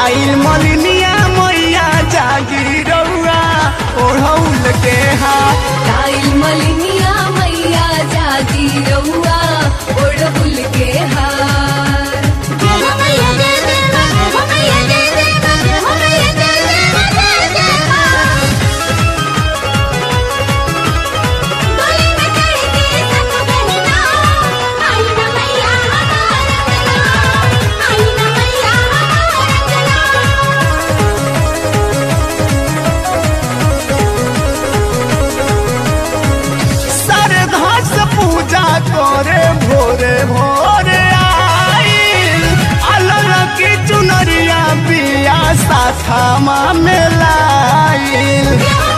लाइल मलिनिया मैया जागी रउआ ओढ़ौल के हाथ लाइल मलिनिया मैया जागी रउआ ओढ़बुल के हार श्रद्धा से पूजा करे भोरे भोरे आइल अलग की चुनरिया पिया साथामा में लाइल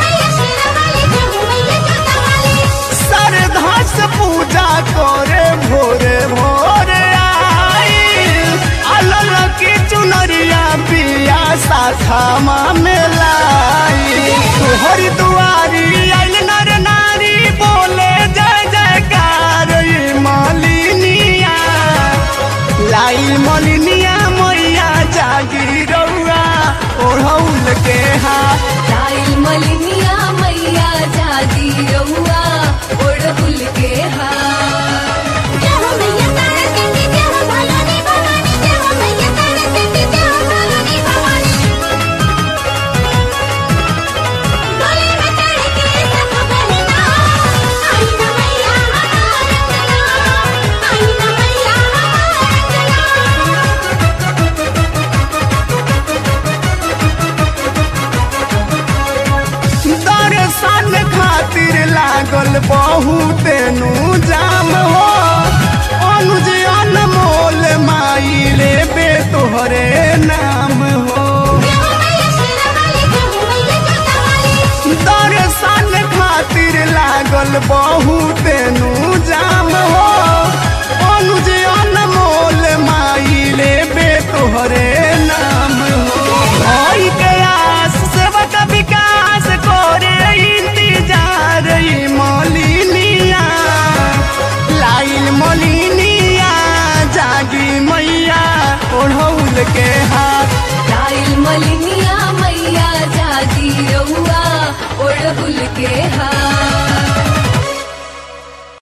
श्रद्धा से पूजा करे भोरे भोरे आइल अलग की चुनरिया पिया साथामा में लाइल तोहरी दुआरी आइल नर नारी बोले जय जयकार ई मालिनिया लाइल मलिनिया मैया जागी रउआ ओढ़ौल के हाथ लाइल मलिनिया मैया जागी रउआ ओढ़बुल के हार दर्शन खातिर लागल बहुत नु जाम हो अनुज अनमोल माई लेबे तोहरे नाम हो दर्शन खातिर लागल बहुत नु जाम हो अनुज अनमोल माई लेबे तोहरे